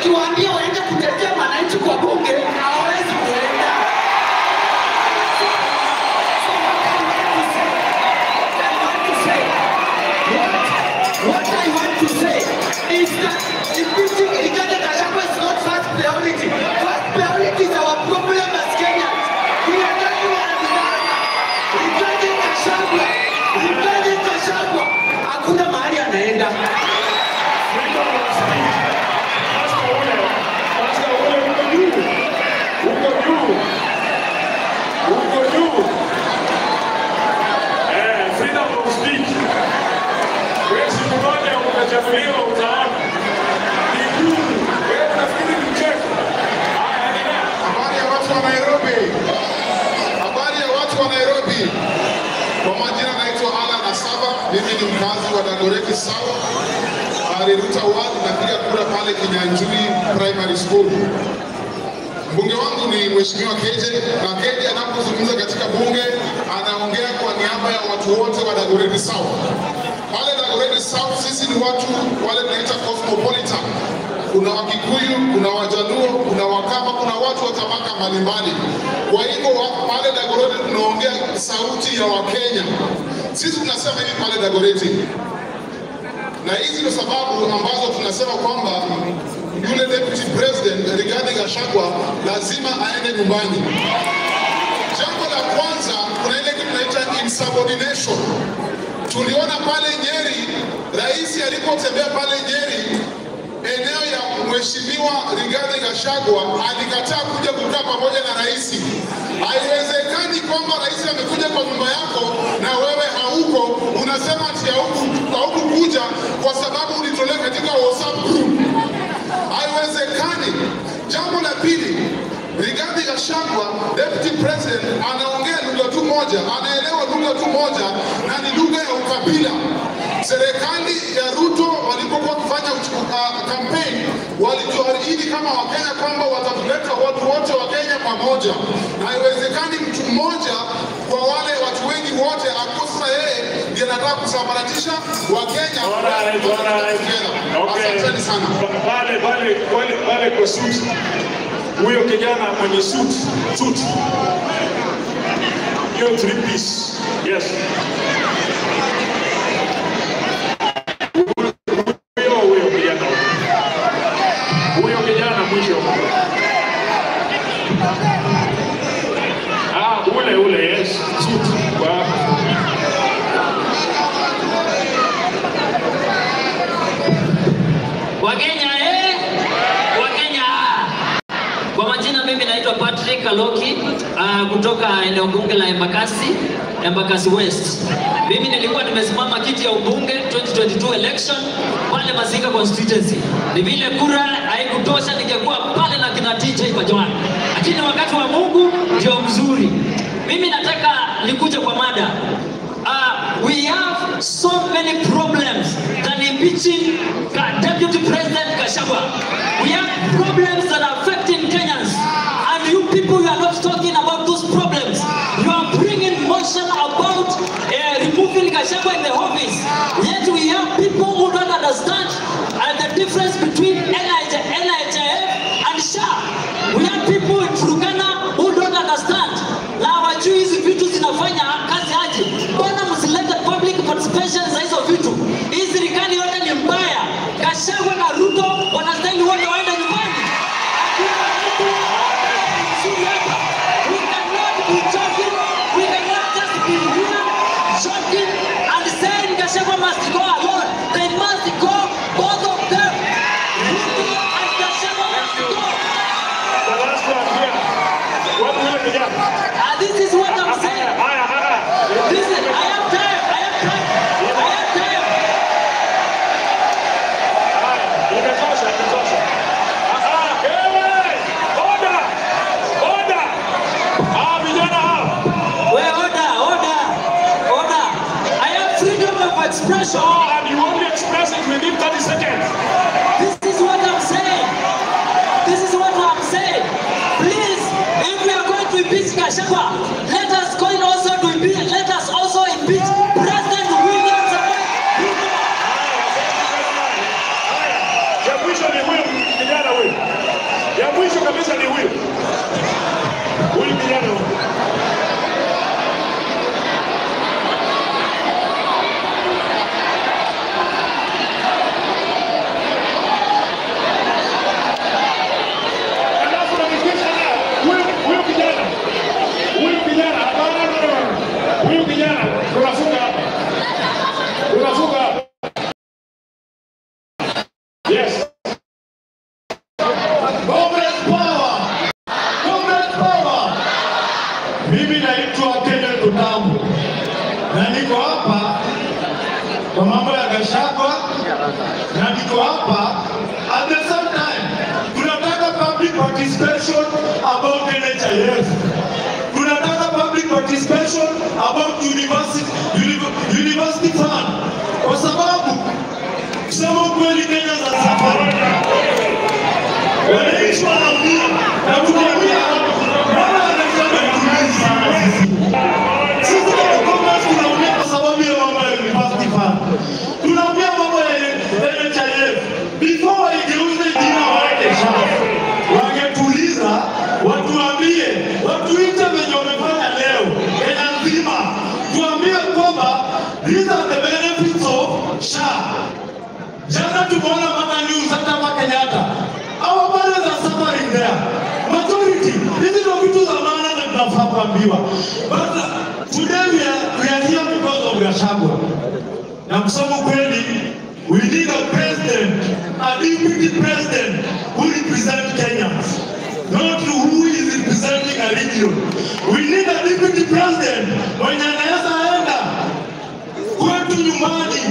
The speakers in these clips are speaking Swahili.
ukiwaambia waende kutetea wananchi kwa bunge hawawezi kuenda. So what I want to say, what I want to say, what I want to say is that impeaching Rigathi Gachagua is not first priority. First priority is our problem as Kenyans. We are not wanadhibana. Rigathi Gachagua, Rigathi Gachagua, hakuna mahali anaenda. Freedom of speech. Pastor ule, pastor ule uko juu. Uko juu. Uko juu. Eh, freedom of speech. Wewe siku moja utachaguliwa utaona. Ni ngumu. Wewe unafikiri ni mchezo. Haya, endelea. Habari ya watu wa Nairobi. Habari ya watu wa Nairobi. Kwa majina naitwa Alan Asaba, mimi ni mkazi wa Dagoretti South, Ariruta Ward, napiga kura pale Kinyanjui Primary School. Mbunge wangu ni Mheshimiwa Keje, na Keje anapozungumza katika bunge anaongea kwa niaba ya watu wote wa Dagoretti South. Pale Dagoretti South sisi ni watu wale tunaita cosmopolitan. Kuna Wakikuyu, kuna Wajaluo, kuna Wakamba, kuna watu wa tabaka mbalimbali. Kwa hivyo wa- pale Dagoretti tunaongea sauti ya Wakenya. Sisi tunasema hivi pale Dagoretti, na hizi ndio sababu ambazo tunasema kwamba yule deputy president Rigathi Gachagua lazima aende nyumbani. Jambo la kwanza, kuna ile kitu tunaita insubordination. Tuliona pale Nyeri, rais alipotembea pale Nyeri, eneo ya mheshimiwa Rigathi Gachagua alikataa kuja kukaa pamoja na rais. Haiwezekani kwamba rais amekuja kwa nyumba yako na wewe hauko, unasema ati hauku- haukukuja kwa sababu ulitolewa katika WhatsApp group. Haiwezekani. Jambo la pili, Rigathi Gachagua deputy president anaongea lugha tu moja, anaelewa lugha tu moja na ni lugha ya ukabila. Serikali ya Ruto walipokuwa wakifanya uchu- uh, campaign walituahidi kama Wakenya kwamba watatuleta watu wote wa Kenya pamoja, na haiwezekani mtu mmoja kwa wale watu wengi wote akosa yeye ndiye anataka kusambaratisha Wakenya. Alright, alright. Okay. Asanteni sana. Pa- Pale pale pale pale kwa suit. Huyo kijana mwenye suit, suit. Hiyo three piece. Yes. Huyo huyo kijana. Huyo kijana mwisho. Ah, ule ule yes. Suit. Wa Wakenya eh? Wakenya. Kwa majina mimi naitwa Patrick Kaloki uh, kutoka eneo bunge la Embakasi, Embakasi West. Mimi nilikuwa nimesimama kiti ya ubunge 2022 election pale Masika constituency. Ni vile kura haikutosha ningekuwa pale na kina TJ Kajwang. Lakini wakati wa Mungu ndio mzuri. Mimi nataka nikuje kwa mada. Uh, we have so many problems than impeaching Ka- Deputy President Gachagua. We have problems that are affecting Kenyans. And you people, you are not talking about those problems. You are bringing motion about uh, removing Gachagua in the office. Yet we have people who don't understand uh, the difference between NIJ, NHIF and SHA. We have people in Turkana who don't understand. Na hawajui hizi vitu zinafanya kazi aje. Mbona msilete public participation za hizo vitu? Hii serikali yote ni mbaya. Gachagua na Ruto wanastahili wote waende nyumbani. Hakuna mtu mzuri hapa. We cannot be joking. We cannot just be here joking and saying Gachagua must go alone. They must go, both of them. Ruto and Gachagua must go. the last one here. Wapi yule kijana? Ah, this is what I'm saying. Haya, haya. This is, I have time. I have time. I have time. Haya, imetosha, imetosha. Ah, ah, wewe! Oda! Oda! Ah, vijana hao. Wait, order, order, order. I have freedom of expression. Oh, and you only express it within 30 seconds. This is what I'm saying. This is what I'm saying. Please, if we are going to impeach Gachagua, let us go in also to impeach. Let us also impeach President William Samoei Ruto. Haya, ya mwisho ni huyo kijana huyo. kwa mambo ya Gachagua na niko hapa at the same time tunataka public participation about NHIF. Tunataka public participation about university, uni- university fund kwa sababu kusema ukweli Kenya za safari wananchi wanaumia na tunaumia mama anasema tunaumia sisi kama Commerce tunaumia kwa sababu ya mambo ya university fund tunaumia mambo ya NHIF before waigeuze jina waende SHA wangetuliza watuambie watuite venye wamefanya leo Kenya nzima tuambie kwamba these are the benefits of SHA Jana tumeona mama news hata hapa Kenyatta. Our mothers are suffering there. Majority, hizi ndio vitu za maana na tunafaa kuambiwa. But uh, today we are, we are here because of Gachagua. Na kusema kweli, we need a president, a deputy president who represent Kenyans. Not who is representing a region. We need a deputy president mwenye anaweza enda kwetu nyumbani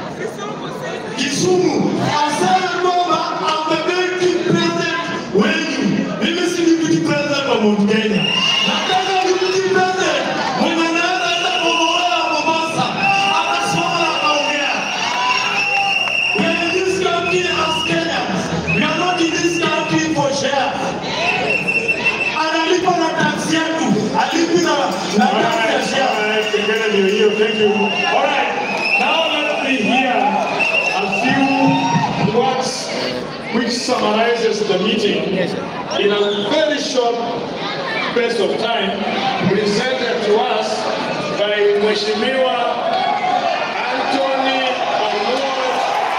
Kisumu aseme kwamba amebeki president wenu. Mimi si deputy president wa Mount Kenya. Nataka deputy president mwenye anaweza enda Mombasa, Mombasa akasimama na akaongea. We are in this country as Kenyans. We are not in this country for share. Analipa na tax yetu, alipi na na tax ya share. Thank you. All right. Now let me hear a few words which summarizes the meeting in a very short space of time presented to us by Mheshimiwa Anthony Amor.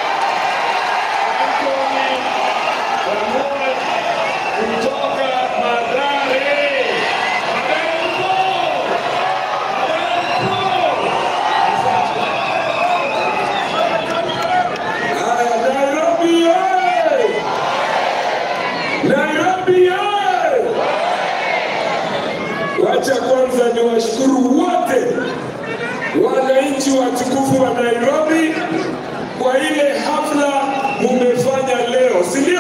Anthony Amor kutoka Mathare. Mathare mpo? Haya, Nairobi oye! Nairobi oye! Wacha kwanza ni washukuru wote wananchi watukufu wa Nairobi kwa ile hafla mumefanya leo, si ndio?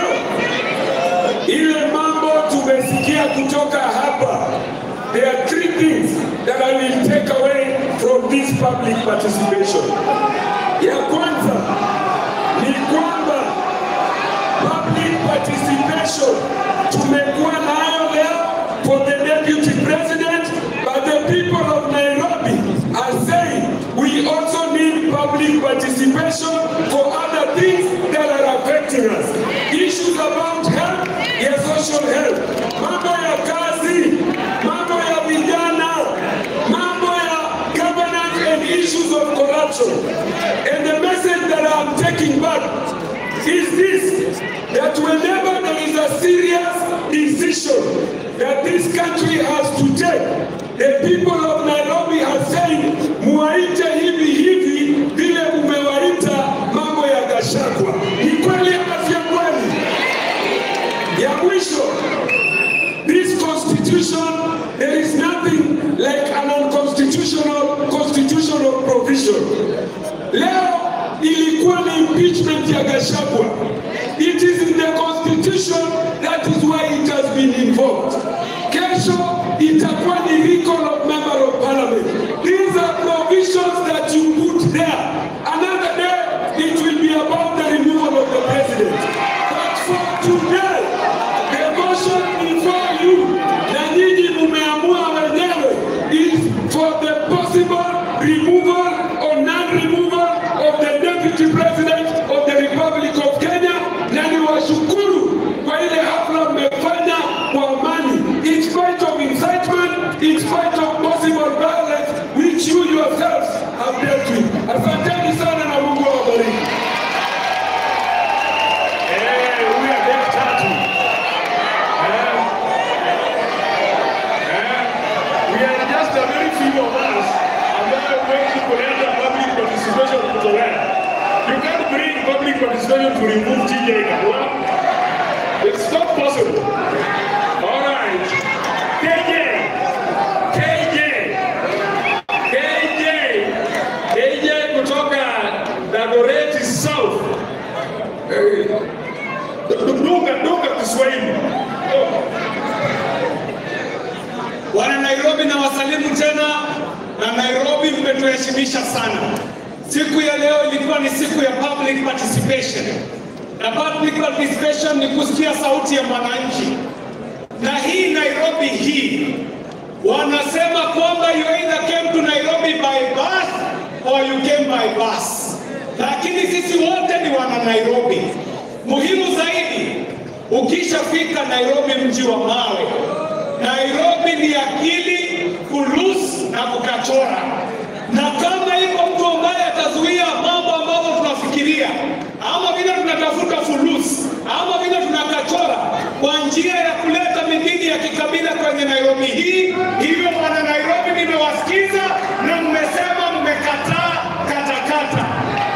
Ile mambo tumesikia kutoka hapa. There are three things that I will take away from this public participation. Ya kwanza ni kwamba public participation tumekuwa nayo leo for the deputy president but the people of Nairobi are saying we also need public participation for other things that are affecting us issues about health ya social health mambo ya kazi mambo ya vijana mambo ya governance and issues of corruption and the message that I'm taking back is this that whenever there is a serious decision that this country has to take, the people of Nairobi are saying, muwaite hivi hivi vile umewaita mambo ya Gachagua. Ni kweli ama sio kweli? Ya mwisho, this constitution, there is nothing like an unconstitutional constitutional provision. Leo ilikuwa ni impeachment ya Gachagua. It is in the constitution that is why it has been invoked. Kesho itakuwa ni recall of member of parliament. These are provisions that you put there. Another day it will be about the removal of the president. But for today, the motion before you na nyinyi mumeamua wenyewe is for the possible removal or non-removal of the deputy president of the Republic of Kenya, na niwashukuru kwa ile hafla mmefanya kwa amani, in spite of incitement, in spite of possible violence which you yourselves have dealt with. Asanteni sana na Mungu awabariki. Eh, huyu Adel tatu. Eh, eh, we are just a very few of us ambayo wengi kuleta public participation kutolea. You can't bring public participation to remove TJ Kagwa. It's not possible. All right. KJ. KJ. KJ. KJ kutoka imetuheshimisha sana. Siku ya leo ilikuwa ni siku ya public participation, na public participation ni kusikia sauti ya mwananchi, na hii Nairobi hii wanasema kwamba you either came to Nairobi by bus or you came by bus, lakini sisi wote ni wana Nairobi. Muhimu zaidi, ukishafika Nairobi, mji wa mawe, Nairobi ni akili, kulus na kukachora, na kama iko mtu ambaye atazuia mambo ambayo tunafikiria ama vile tunatafuta fulus ama vile tunakachora kwa njia ya kuleta midini ya kikabila kwenye Nairobi hii. Hivyo wana Nairobi, nimewasikiza na mmesema mmekataa katakata,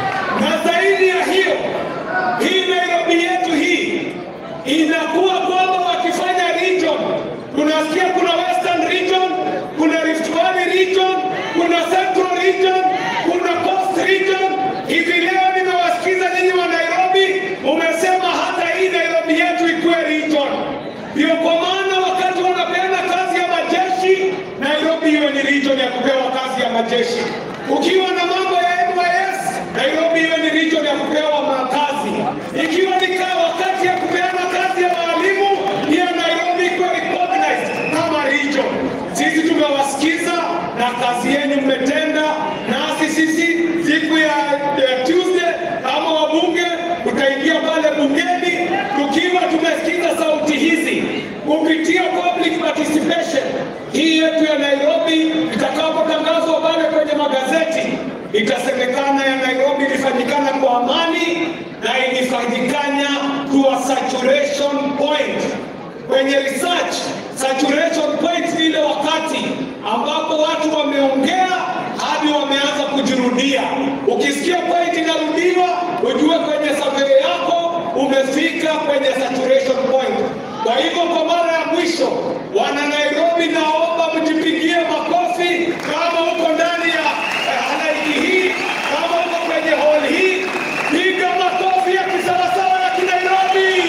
na zaidi ya hiyo, hii Nairobi yetu hii inakuwa kwamba wakifanya region, tunasikia kuna Western region, kuna Rift Valley region, kuna Central region, kuna Coast region. Hivi leo nimewasikiza nyinyi wa Nairobi, umesema hata hii Nairobi yetu ikuwe region. Ndio kwa maana wakati wanapeana kazi ya majeshi, Nairobi iwe ni region ya kupewa kazi ya majeshi. Ukiwa na mambo ya NYS, Nairobi iwe ni region ya kupewa makazi. Ikiwa ni kaa wakati ya kupeana kazi ya walimu, pia Nairobi ikuwe recognized kama region. Sisi tumewasikiza na kazi yenu mmetenda, nasi sisi siku ya, ya Tuesday kama wabunge tutaingia pale bungeni tukiwa tumesikiza sauti hizi kupitia public participation hii yetu ya Nairobi itakapotangazwa pale kwenye magazeti, itasemekana ya Nairobi ilifanyikana kwa amani na ilifanyikana to a saturation point kwenye research saturation point ni ile wakati ambapo watu wameongea hadi wameanza kujirudia. Ukisikia point inarudiwa, ujue kwenye survey yako umefika kwenye saturation point. Kwa hivyo, kwa mara ya mwisho, wana Nairobi, naomba mjipigie makofi kama uko ndani ya eh, halaiki hii, kama uko kwenye hall hii, piga makofi ya kisawasawa ya Kinairobi.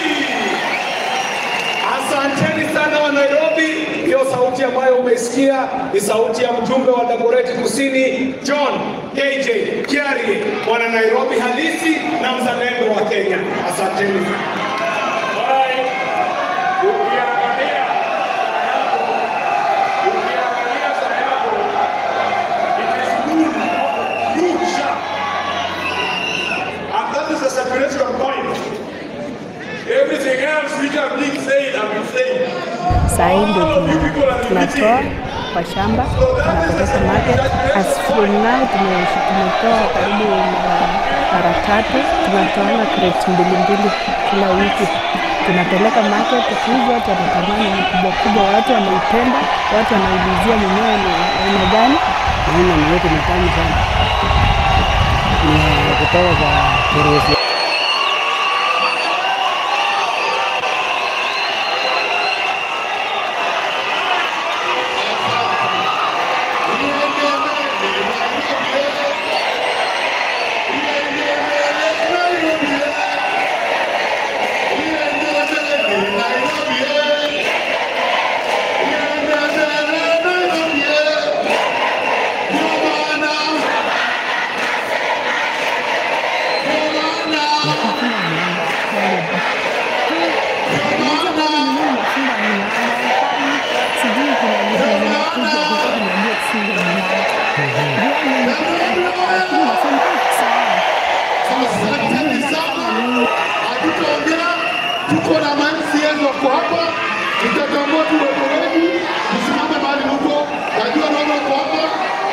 Asanteni sana wa Nairobi. Hiyo sauti ambayo umeisikia ni sauti ya mjumbe wa Dagoretti Kusini John KJ Kiarie, mwana Nairobi halisi na mzalendo wa Kenya. Asanteni. Alright. Ukiangalia saa yako, ukiangalia saa yako, it is good, good sharp. And that is the saturation point. Everything else which have been said have been said. Saa hii ndio tuna- tunatoa kwa shamba tunapeleka market. As from now tume- tumetoa karibu mara- mara tatu, tunatoana crate mbili mbili kila wiki tunapeleka market. Hivi watu wanatamani ni kubwa kubwa, watu wanaipenda, watu wanaulizia mwenyewe ni aina gani. Naona ni yote matamu sana, ni kutoka kwa Kirusi. Sijui kuna vitu zinakuja kutoka najua kufunga mlango. Lakini nasema sawa. Asanteni sana. Hatutaongea, tuko na MCAs wako hapa, tutatambua tu wepo wenu, msimame mahali mko, najua naona wako hapa.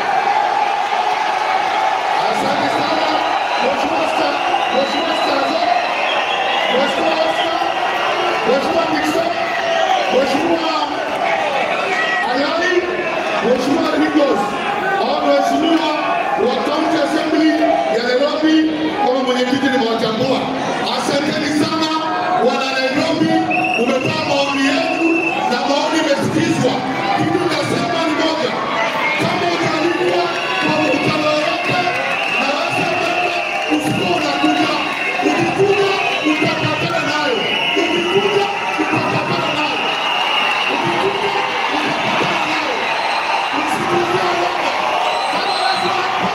Asante sana Mheshimiwa Sta- Mheshimiwa Staza, Mheshimiwa Oscar, Mheshimiwa Nixon, Mheshimiwa Ayali, Mheshimiwa Rigos, hao ni waheshimiwa wa County Assembly ya Nairobi, kama mwenyekiti nimewatambua. Asanteni sana wana Nairobi, umetoa maoni yenu na maoni imesikizwa. Kitu nasema ni moja, kama utalipwa kwa mkutano yoyote na wasema usikuwa unakuja, ukikuja utapatana nayo, ukikuja utapatana nayo, ukikuja utapatana nayo. Msikuzie uoga. Kama lazima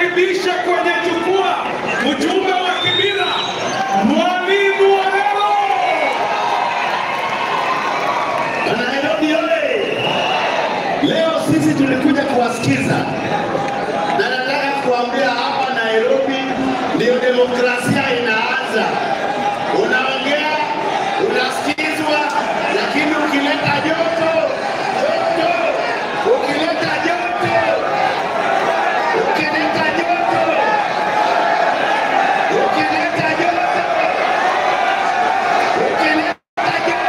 nimkaribishe kwenye jukwaa mjumbe wa Kibira, Mwalimu Warero. Nairobi oye! Leo sisi tulikuja kuwasikiza na nataka kuambia hapa Nairobi ndio demokrasia inaanza. Unaongea, unasikizwa, lakini ukileta joto joto, ukileta joto, ukileta joto, ukileta joto, ukileta joto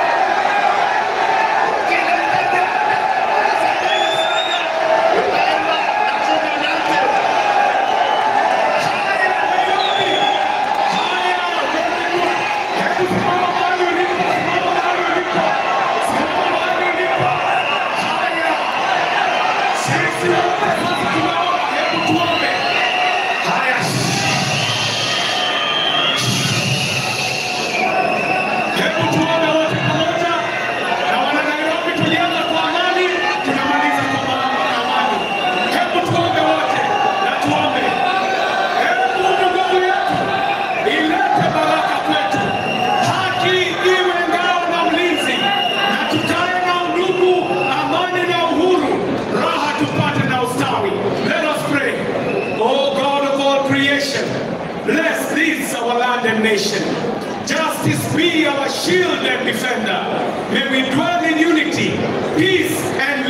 Hebu tuone wote pamoja na wana Nairobi, tulianza kwa amani, tunamaliza kwa ma- amani. Hebu tuombe wote na tuombe. Hebu Mungu yetu ilete baraka kwetu, haki iwe ngao na ulinzi, na tukae na undugu, amani na uhuru, raha tupate na ustawi. Let us pray. Oh God of all creation, bless this our land and nation. Justice be our shield and defender. May we dwell in unity, peace, and